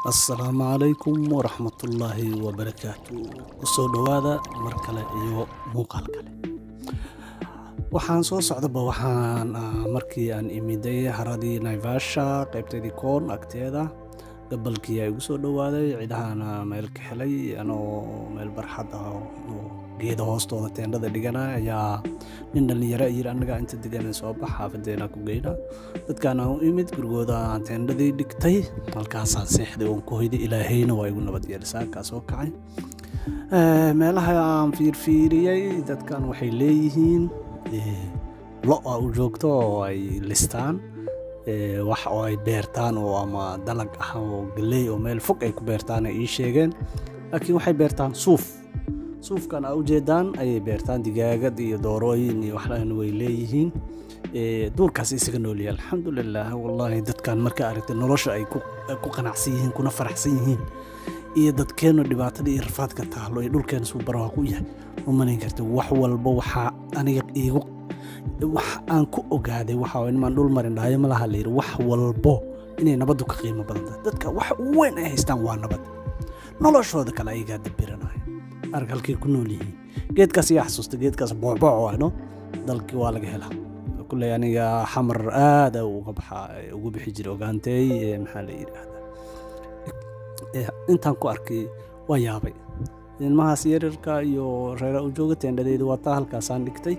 assalaamu calaykum waraxmatullaahi wabarakaatu kusoo dhowaada mar kale iyo muuqaal kale waxaan soo socdaba waxaan markii aan imiday haradii naivasha qaybteedii koon agteeda gabalkii ay igu soo dhowaaday cidahaana meel ka helay anoo meel barxad ah oo geeda hoostooda teendhada dhigana ayaa nin dhallinyaro yiri annagaa inta degan soo bax xaafadeena ku geyna dadkaan aan u imid gurigooda aan teendhadii dhigtay halkaasaan seexday oon ku hoyday ilaahayna waa igu nabad yeelisaa kaa soo kacay meelaha aan fiirfiiriyey dadkan waxay leeyihiin lo a u joogto oo ay listaan wax oo ay beertaan oo ama dalag ah oo galley oo meel fog ay ku beertaan ay ii sheegeen laakiin waxay beertaan suuf suufkan aa ujeedaan ayay beertaan digaagad iyo doorooyin iyo waxlan way leeyihiin duurkaas isaga noolyahay alxamdulilah wallaahi dadkan marka aragtay nolosha ay ku qanacsan yihiin kuna faraxsan yihiin iyo dadkeennu dhibaatada iyo rafaadka taalo ee dhulkeena suu baraha ku yahay umanayn karta wax walba waxaa aniga iigu wax aan ku ogaaday waxa nimaan dhul marin dhahayo malaha la yidhi wax walbo inay nabaddu ka qiimo badan tahay dadka wax ugu weyn ay haystaan waa nabad noloshooda kale ayagaa dabiranaya arag halkay ku nool yihiin geedkaas ayaa xasuusta geedkaas boocbooc waano dalkii waa laga helaa kulley aniga xamar aada uga baxa ugu bixi jiray ogaanteey maxaa la yidhaahdaa intaan ku arkay waa yaabay ilmahaas yaryarka iyo reera u jooga teendhadeeda waa taa halkaasaan dhigtay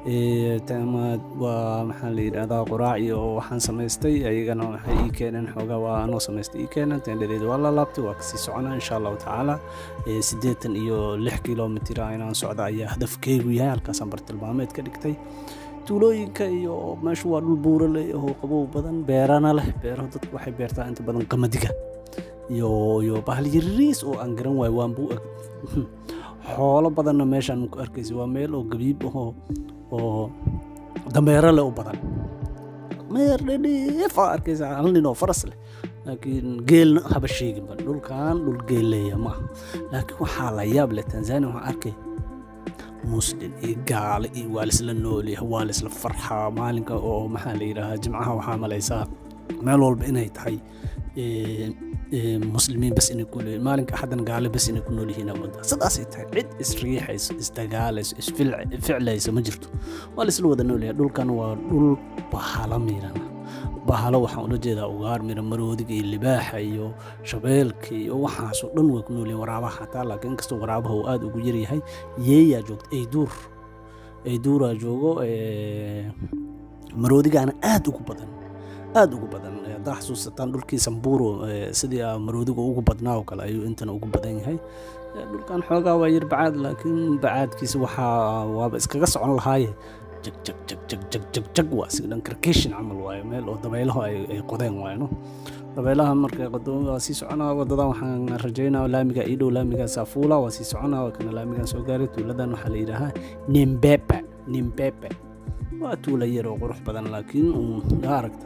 waa maxaa la yidhahdaa quraac iyo waxaan samaystay ayagana waxay ii keeneen xoogaa waa anoo samaystay ii keeneen teendhadeeda waa la laabtay waa kasii soconaa insha allahu tacaala siddeetan iyo lix kilomitira inaan socda ayaa hadafkeygu yahay halkaasaan bartilmaameed ka dhigtay tuulooyinka iyo meeshu waa dhul buura leh oo qabow badan beerana leh beeraha dadku waxay beertaa inta badan qamadiga iyo iyo bahal yariis oo aan garan waayo waan buu eg xoolo badanna meeshaan ku arkaysa waa meel oo gabiib ahoo oo dameero leh u badan meer dhedheef aa arkaysa hal nin oo faras leh laakiin geelna haba sheeginba dhulkan dhul geelleeya ma aha laakiin waxaa la yaab leh tanzania waxaan arkay muslim iyo gaale iyo waa laisla noolyahay waa laisla farxaa maalinka oo maxaa la yidhaahaa jimcaha waxaa malaysaa meel walba inay tahay muslimiin bas inay ku leeyihin maalinka axadan gaale bas inay ku nool yihiin awooda sidaasay tahay cid isriixayso isdagaalayso isficlayso ma jirto waa laisla wada noolyahay dhulkan waa dhul bahalo miirana bahalo waxaan ula jeedaa ugaar mira maroodiga iyo libaaxa iyo shabeelka iyo waxaasoo dhan way ku noolyihin waraabaha xataa laakiin inkastoo waraabaha uu aada ugu yaryahay yeeyaa joogta ayduur ayduuraa joogo maroodigaana aada ugu badan aada ugu badan haddaa xasuusataan dhulkii samburo sidii maroodiga ugu badnaa oo kale ayuu intana ugu badan yahay dhulkan xoogaa waa yar bacaad laakiin bacaadkiisa waxaa waaba iskaga socon lahaaye jag jag jag jag jag jag jag waa isaga dhan karkeshin camal waayo meel oo dabaylaho ay qodeen waayno dabaylaha markay qodo waa sii soconaa wadadan waxaan rajaynaa laamiga ii dhow laamiga saafuula waa sii soconaa waa kana laamigan soo gaaray tuuladan waxaa la yidhaahaa nimbepe nimbepe waa tuula yar oo qurux badan laakiin yaa aragta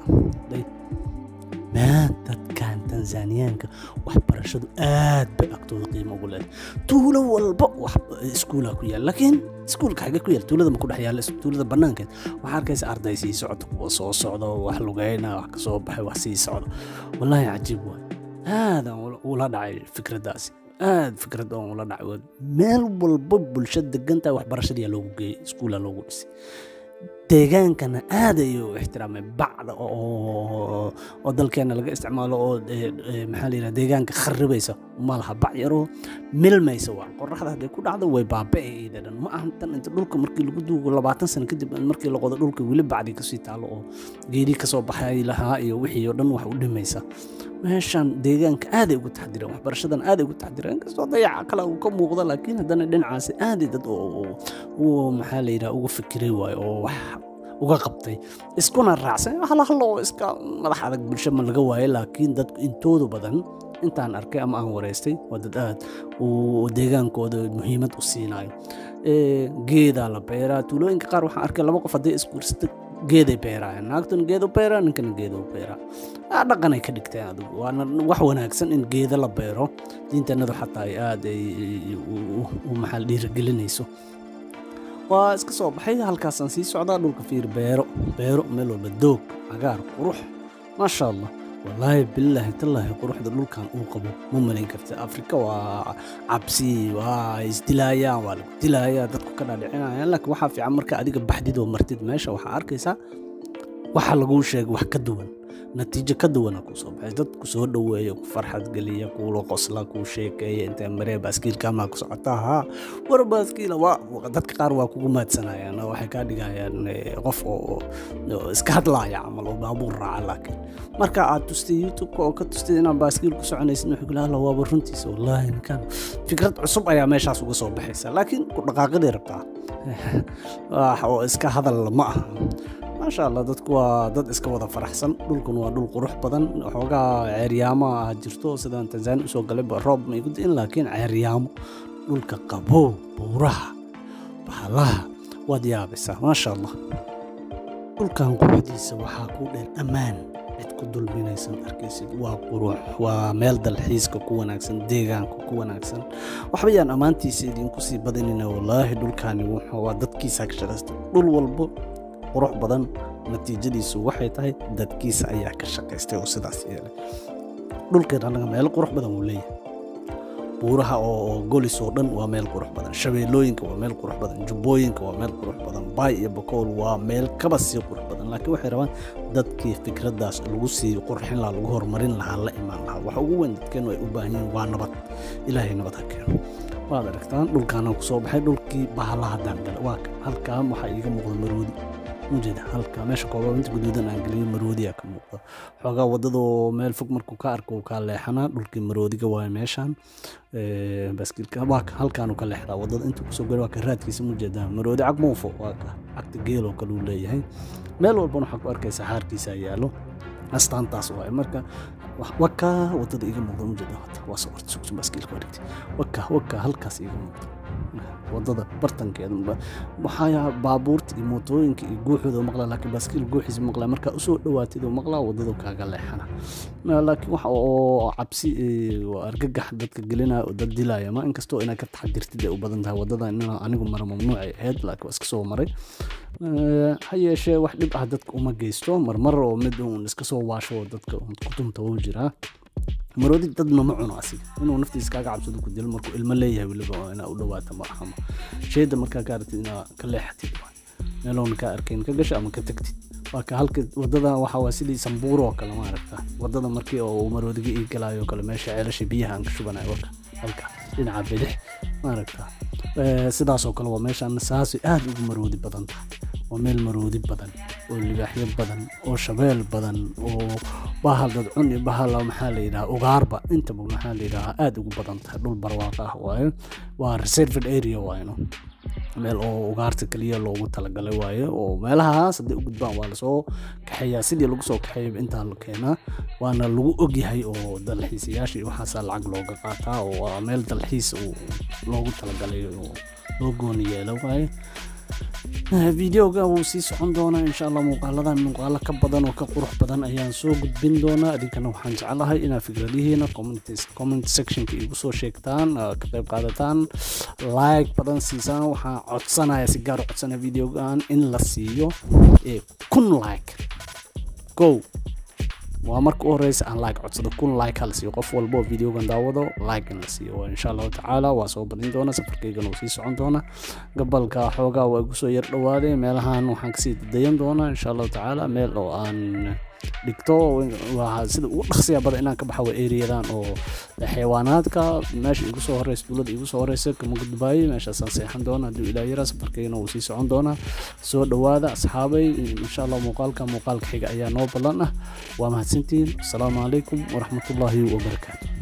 maa dadkan tanzaniyaanka waxbarashadu aad bay agtooda qiimo ugu leedahay tuulo walba iskuulaa ku yaal laakiin iskuulka xagee ku yaal tuulada ma ku dhex yaalla tuulada bannaankeed waxaa arkaysa arday sii socda kuwa soo socda wax lugeyna wax ka soo baxay wax sii socda wallaahi cajiib waay aadaan ula dhacay fikraddaasi aad fikrad oon ula dhacay meel walba bulshada degantahay waxbarashadiyaa loogu geeyey iskuulaa loogu dhisay deegaankana aad ayuu ixtiraamay bacda oo dalkeena laga isticmaalo oo maxaa la yidhaha deegaanka kharibaysa ma laha bac yaroo milmaysa waa qoraxda hadday ku dhacdo way baaba'e iyada dhan ma ahan tan inta dhulka markii lagu duugo labaatan sano kadib markii la qodo dhulka weli bacdii kasii taalo oo geedii kasoo baxay lahaa iyo wixii oo dhan wax u dhimaysa meeshan deegaanka aaday ugu taxdireen waxbarashadan aaday ugu taxdireen inkastoo dayaca kale uu ka muuqdo laakiin haddana dhinacaasi aaday dad u maxaa la yidhaha uga fikiray waayo oo wax uga qabtay iskuna raacsan hal hal oo iska madax adag bulsho ma laga waayo laakiin dadku intoodu badan intaan arkay ama aan wareystay waa dad aad uu deegaankooda muhiimad u siinayo geedaa la beeraa tuulooyinka qaar waxaan arkay laba qof hadday isguursata geeday beeraayaan naagtuna geedu beeraa ninkana geedu beeraa dhaqanay ka dhigteen adigu waana wax wanaagsan in geeda la beero diintannadu xataa ay aad ay u maxaa dhiirigelinayso waa iska soo baxay halkaasaan sii socdaa dhulka fiir beero beero meel walba doog cagaar qurux maasha allah wallaahi bilaahi tallaahi quruxda dhulkan uu qabo ma malayn karta afrika waa cabsi waa isdilaayaan waa lagu dilaaya dadku ka dhaadhicinayaan laakiin waxaa fiican marka adiga baxdid oo martid meesha waxaa arkaysaa waxa laguu sheegay wax ka duwan natiijo ka duwana kuu soo baxay dad ku soo dhoweeya ku farxad geliya kuula qosla kuu sheekeeya intee maree baaskiilkaamaa ku socotaa haa war baaskiila waa dadka qaar waa kugu maadsanayaan oo waxay kaa dhigayaan qof oo iska hadlaaya camal oo baabuur raaca laakiin marka aad tustay youtube-ka oo ka tustay inaad baaskiil ku soconaysid wuxuu kula alla waaba runtiisa wallaahi ninkan fikrad cusub ayaa meeshaas uga soo baxaysa laakiin ku dhaqaaqidii rabtaa oo iska hadal ma aha maasha allah dadku waa dad iska wada faraxsan dhulkun waa dhul qurux badan xoogaa ceeryaamo ah jirto sidaan tanzania usoo galayba roob ma igu di'in laakiin ceeryaamo dhulka qabow buuraha bahalaha waad yaabaysaa maasha allah dhulkan quruxdiisa waxaa kuu dheer ammaan cid ku dulminaysan arkaysid waa qurux waa meel dalxiiska ku wanaagsan deegaanka ku wanaagsan waxba yaan ammaantiisa idinku sii badinina wallaahi dhulkaani waa dadkiisa ka shaqaysta dhul walbo qurux badan natiijadiisu waxay tahay dadkiisa ayaa ka shaqaystay oo sidaas yeelay dhulkeen annaga meelo qurux badan wuu leeyahay buuraha oo golis oo dhan waa meel qurux badan shabeellooyinka waa meel qurux badan jubbooyinka waa meel qurux badan baay iyo bakool waa meel kaba sii qurux badan laakiin waxay rabaan dadkii fikraddaas lagu sii qurxin lahaa lagu horumarin lahaa la imaan lahaa waxa ugu weyn dadkeenu ay u baahan yihiin waa nabad ilaahay nabad ha keeno waad aragtaan dhulkaana ku soo baxay dhulkii bahalaha daangale waa halkaan waxaa iiga muuqda maroodi mujeeda halka meesha koobaabinta guduudan aan geliyo maroodiya ka muuqda xoogaa wadadoo meel fog markuu ka arko kaa leexanaa dhulkii maroodiga waay meeshaan baaskiilka waa halkaanu ka leexdaa wadada intuu kusoo gari waa ka raadkiisa mujeedaa maroodi cag muufo waa ka cagta geeloo kale uu leeyahay meel walbana waxaa ku arkaysa xaarkiisa yaalo astaantaas waay marka waka wadada iga muuqda mujeeda waa soo orta sugsun baaskiilka wareegtay waka waka halkaas iga muuqda wadada bartankeeda waxaa baabuurta iyo mootooyinka iyo guuxooda maqlaa laakiin baaskiil guuxiisa maqlaa markaa usoo dhawaatid oo maqlaa wadada kaaga leexana laakiin waxa oo cabsi argagax dadka gelinaya oo dad dilaya ma inkastoo inaad ka taxadirtid ay u badan tahay wadada inaa anigu mara mamnuucay ahayd laakiin waa iska soo maray ha yeeshee wax dhib ah dadka uma geysto marmar oo mid uun iska soo waasho dadka kutumta wuu jiraa maroodi dadna ma cuno asiga inuu naftiisa kaaga cabsado ku dilo markuu ilmo leeyahay weliba oo inaa u dhawaata ma ahama shayda markaa ka aragtid inaa ka leexatid meeloona kaa arkayn ka gasho ama ka tagtid waa ka halka wadada waxa waa sidii sambuur oo kale maaragta wadada markii oo maroodiga ii galaayo kale meesha ceelasha biyaha aan ka shubanayo waka halka dhinaca bidix maaragta sidaasoo kale waa meeshaan saasay aad ugu maroodi badan tahay waa meel maroodi badan oo libaaxyo badan oo shabeel badan oo bahal dadcun iyo bahal maxaa la yidhaha ugaarba intaba maxaa la yidhaha aad ugu badan tahay dhul barwaaqo ah waaye waa reserved area waayno meel oo ugaarta keliya loogu talagalay waaye oo meelahaas hadday u gudbaan waa lasoo kaxeeyaa sidii lagu soo kaxeeyaba intaa la keenaa waana lagu ogyahay oo dalxiisayaasha iyo waxaasaa lacag looga qaataa oo waa meel dalxiis loogu talagalay oo loo gooni yeelo waaye videoga wuu sii socon doonaa insha allah muuqaaladan muuqaalo ka badan oo ka qurux badan ayaan soo gudbin doonaa idinkana waxaan jeclahay inaad fikradihiina comment sectionka igu soo sheegtaan ka qayb qaadataan like badan siisaan waxaan codsanaya si gaar u codsanaya videogan in la siiyo kun like go waa marka u horeysa aan like codsado kun like hala siiyo qof walba oo videogan daawado like in la siiyo insha allahu tacaala waa soo badin doona safarkaygana wuu sii socon doona gabalka xoogaa waa igu soo yar dhawaaday meelahan waxaan kasii dayan doonaa insha allahu tacaala meel oo aan dhigto sida ugu dhaqsiya badan inaan ka baxa waa eriyadan oo xayawaanaadka meesha igu soo horeysa dowladda igu soo horeysa kama gudbaayo meeshaasaan seexan doona hadduu ilaa yaraa safarkaygana wuu sii socon doonaa soo dhowaada asxaabay insha allah muuqaalka muuqaalka xiga ayaa noo ballan ah waa mahadsantihiin asalaamu calaykum waraxmatullaahi wabarakaatu